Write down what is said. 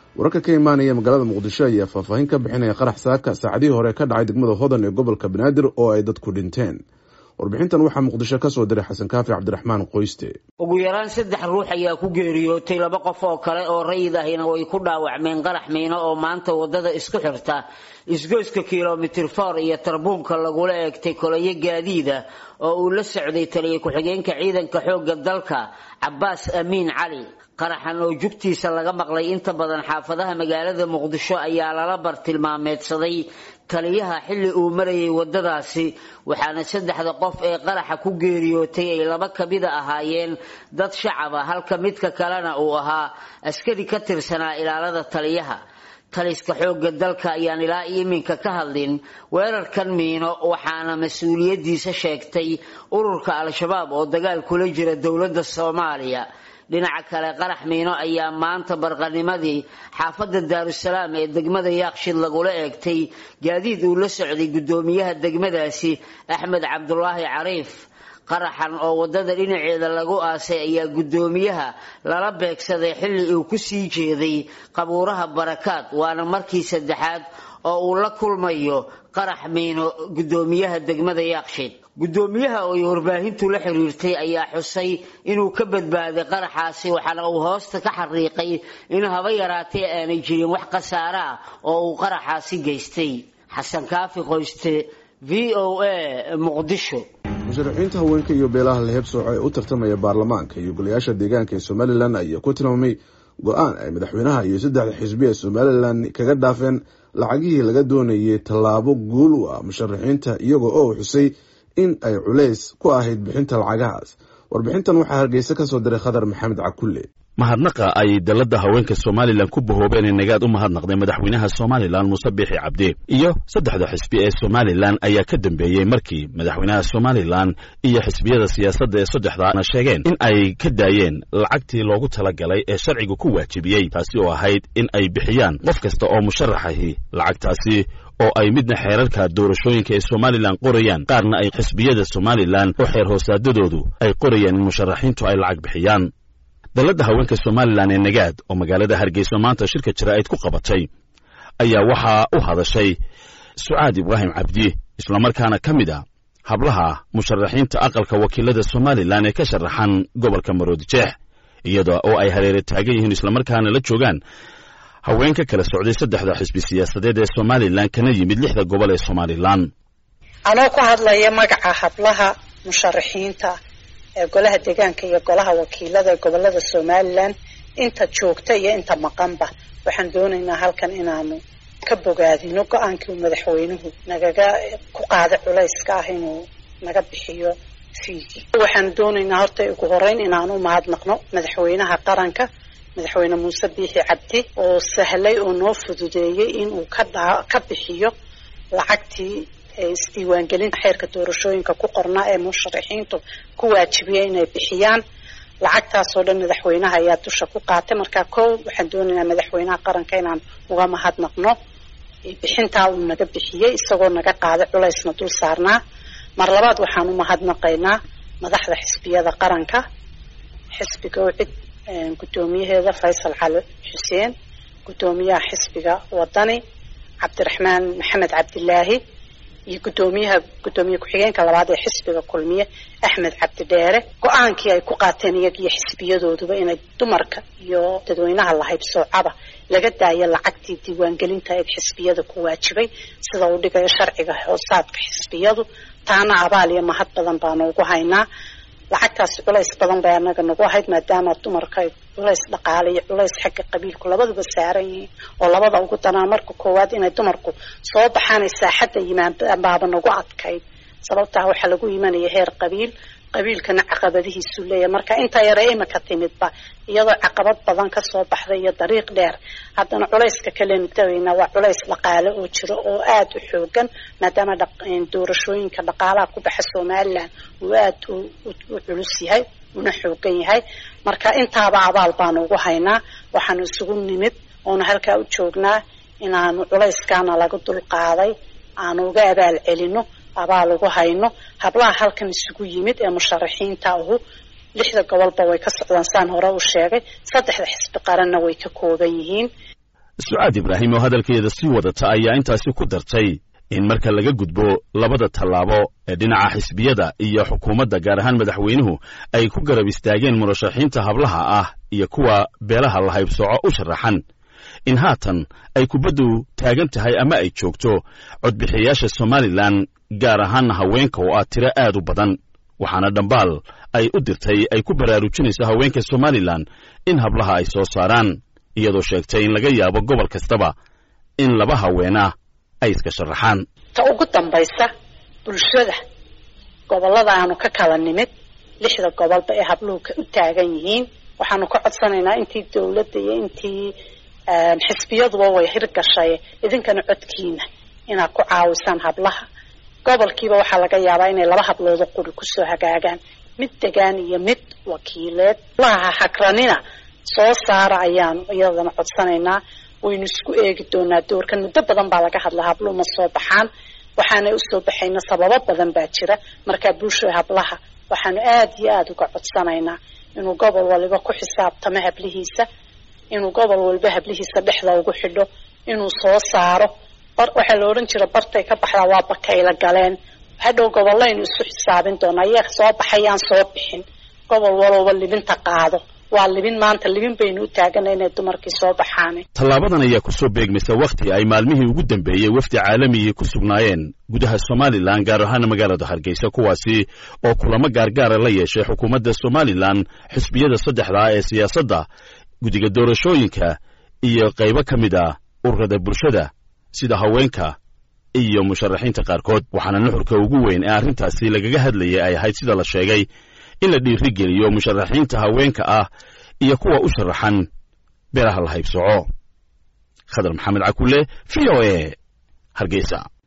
wararka ka imaanaya magaalada muqdisho ayaa faahfaahin ka bixinaya qarax saaka saacadihii hore ka dhacay degmada hodan ee gobolka banaadir oo ay dadku dhinteen warbixintan waxaa muqdisho ka soo diray xasan kaafi cabdiraxmaan qoyste ugu yaraan saddex ruux ayaa ku geeriyootay laba qof oo kale oo rayid ahina way ku dhaawacmeen qarax miino oo maanta wadada isku xirta isgoyska kilomitir for iyo tarbuunka lagula eegtay kolayo gaadiida oo uu la socday taliya ku-xigeenka ciidanka xoogga dalka cabaas amiin cali qaraxan oo jugtiisa laga maqlay inta badan xaafadaha magaalada muqdisho ayaa lala bartilmaameedsaday taliyaha xilli uu marayay wadadaasi waxaana saddexda qof ee qaraxa ku geeriyootay ay laba kamida ahaayeen dad shacab a halka midka kalena uu ahaa askari ka tirsanaa ilaalada taliyaha taliska xoogga dalka ayaan ilaa iminka ka hadlin weerarkan miino waxaana mas-uuliyadiisa sheegtay ururka al-shabaab oo dagaal kula jira dowladda soomaaliya dhinaca kale qarax miino ayaa maanta barqanimadii xaafadda daarusalaam ee degmada yaaqshid lagula eegtay gaadiid uu la socday guddoomiyaha degmadaasi axmed cabdulaahi cariif qaraxan oo wadada dhinaceeda lagu aasay ayaa guddoomiyaha lala beegsaday xilli uu ku sii jeeday qabuuraha barakaad waana markii saddexaad oo uu la kulmayo qarax miino guddoomiyaha degmada yaaqshid guddoomiyaha oo ay warbaahintu la xiriirtay ayaa xusay inuu ka badbaaday qaraxaasi waxaana uu hoosta ka xariiqay in haba yaraatee aanay jirin wax khasaare ah oo uu qaraxaasi geystay xasan kaafi qoyste v o a muqdisho musharaxiinta haweenka iyo beelaha lahebsooco ee u tartamaya baarlamaanka iyo golayaasha deegaanka ee somalilan ayaa ku tilmaamay go-aan ay madaxweynaha iyo saddexda xisbi ee somalilan kaga dhaafeen lacagihii laga doonayay tallaabo guul u ah musharaxiinta iyagoo oo xusay in ay culays ku ahayd bixinta lacagahaas warbixintan waxaa hargeysa ka soo diray khadar maxamed cakulle mahadnaqa ay dalladda haweenka somalilan ku bahoobeen ee nagaad u mahadnaqday madaxweynaha somalilan muuse biixi cabdi iyo saddexda xisbi ee somalilan ayaa ka dambeeyey markii madaxweynaha somalilan iyo xisbiyada siyaasadda ee saddexdaana sheegeen in ay ka daayeen lacagtii loogu talagalay ee sharcigu ku waajibiyey taasi oo ahayd in ay bixiyaan qof kasta oo musharaxahi lacagtaasi oo ay midna xeerarka doorashooyinka ee somalilan qorayaan qaarna ay xisbiyada somalilan oo xeer hoosaadadoodu ay qorayaan in musharaxiintu ay lacag bixiyaan dalladda haweenka somalilan ee nagaad oo magaalada hargeysa maanta shirka jaraa'id ku qabatay ayaa waxaa u hadashay sucaad ibraahim cabdi islamarkaana ka mid a hablaha musharaxiinta aqalka wakiilada somalilan ee ka sharaxan gobolka maroodijeex iyada oo ay hareere taagan yihiin islamarkaana la joogaan haween ka kala socday saddexda xisbi siyaasadeed ee somalilan kana yimid lixda gobol ee somalilan anoo ku hadlaya magaca hablaha musharaxiinta ee golaha deegaanka iyo golaha wakiilada ee gobolada somalilan inta joogta iyo inta maqanba waxaan doonaynaa halkan inaanu ka bogaadino go-aankii uu madaxweynuhu nagaga ku qaaday culayska ah inuu naga bixiyo fiigii waxaan doonaynaa horta ugu horeyn inaanu mahadnaqno madaxweynaha qaranka madaxweyne muuse biixi cabdi oo sahlay oo noo fududeeyey inuu ka dhaa ka bixiyo lacagtii isdiiwaangelinta xeerka doorashooyinka ku qornaa ee musharaxiintu ku waajibiya inay bixiyaan lacagtaasoo dhan madaxweynaha ayaa dusha ku qaatay marka kow waxaan doonaynaa madaxweynaha qaranka inaan uga mahadnaqno bixintaa uu naga bixiyey isagoo naga qaaday culaysna dul saarnaa mar labaad waxaan u mahadnaqaynaa madaxda xisbiyada qaranka xisbiga ucid guddoomiyaheeda faysal cali xuseen guddoomiyaha xisbiga wadani cabdiraxmaan maxamed cabdilaahi iyo guddoomiyaha guddoomiye ku-xigeenka labaad ee xisbiga kulmiye axmed cabdi dheere go-aankii ay ku qaateen iyagiyo xisbiyadooduba inay dumarka iyo dadweynaha lahaybsoocaba laga daayo lacagtii diiwaangelinta ee xisbiyada ku waajibay sida uu dhigayo sharciga hoosaadka xisbiyadu taana abaal iyo mahad badan baanu ugu haynaa lacagtaasi culays badan bay anaga nagu ahayd maadaama dumarka ay culays dhaqaale iyo culays xagga qabiilku labaduba saaran yihiin oo labada ugu danaa marka koowaad inay dumarku soo baxaan ay saaxadda yimaan baaba nagu adkayd sababtaa waxaa lagu imanaya heer qabiil qabiilkana caqabadihiisu leeyahay marka intaa yare imika timidba iyadoo caqabad badan kasoo baxday iyo dariiq dheer haddana culayska kalenu tagaynaa waa culays dhaqaale oo jiro oo aada u xoogan maadaama doorashooyinka dhaqaalaha ku baxa somalilan uu aada u culus yahay una xoogan yahay marka intaaba abaal baanu ugu haynaa waxaanu isugu nimid oonu halkaa u joognaa inaanu culayskaana laga dul qaaday aanu uga abaal celino abaal ugu hayno hablaha halkan isugu yimid ee musharaxiinta ahu lixda gobolba way ka socdaan saan hore u sheegay saddexda xisbi qaranna way ka kooban yihiin sucaad ibraahim oo hadalkeeda sii wadata ayaa intaasi ku dartay in marka laga gudbo labada tallaabo ee dhinaca xisbiyada iyo xukuumadda gaar ahaan madaxweynuhu ay ku garab istaageen murashaxiinta hablaha ah iyo kuwa beelaha la haybsooco u sharaxan in haatan ay kubaddu taagan tahay ama ay joogto codbixiyayaasha somalilan gaar ahaanna haweenka oo ah tiro aad u badan waxaana dhambaal ay u dirtay ay ku baraarujinayso haweenka somalilan in hablaha ay soo saaraan iyadoo sheegtay in laga yaabo gobol kastaba in laba haweenah ay iska sharaxaan ta ugu dambaysa bulshada gobollada aanu ka kala nimid lixda gobolba ee habluhu u taagan yihiin waxaanu ka codsanaynaa intii dawladda iyo intii xisbiyaduba way hirgashay idinkana codkiina inaad ku caawisaan hablaha gobolkiiba waxaa laga yaabaa inay laba habloodo quri kusoo hagaagaan mid degaan iyo mid wakiileed hablaha hagranina soo saara ayaanu iyadana codsanaynaa waynu isku eegi doonaa doorkan muddo badan baa laga hadlaa habluhu ma soo baxaan waxaanay usoo baxayna sababo badan baa jira markaa bulshada hablaha waxaanu aada iyo aada uga codsanaynaa inuu gobol waliba ku xisaabtamo hablihiisa inuu gobol waliba hablihiisa dhexda ugu xidho inuu soo saaro waxaa la odhan jira bartay ka baxdaa waa bakayla galeen hadhow gobollaynu isu xisaabin doonaa iyaa soo baxayaan soo bixin gobol walowba libinta qaado waa libin maanta libin baynu u taagana inay dumarkii soo baxaan tallaabadan ayaa ku soo beegmaysa wakhti ay maalmihii ugu dambeeyey wafdi caalamigii ku sugnaayeen gudaha somalilan gaar ahaan magaalada hargeysa kuwaasi oo kulamo gaargaara la yeeshay xukuumadda somalilan xisbiyada saddexdaa ee siyaasadda guddiga doorashooyinka iyo qaybo ka mid ah ururada bulshada sida haweenka iyo musharaxiinta qaarkood waxaana nuxurka ugu weyn ee arrintaasi lagaga hadlayay ay ahayd sida la sheegay in la dhiirigeliyo musharaxiinta haweenka ah iyo kuwa u sharaxan beelaha la haybsoco khadar maxamed cakulle v o e hargeysa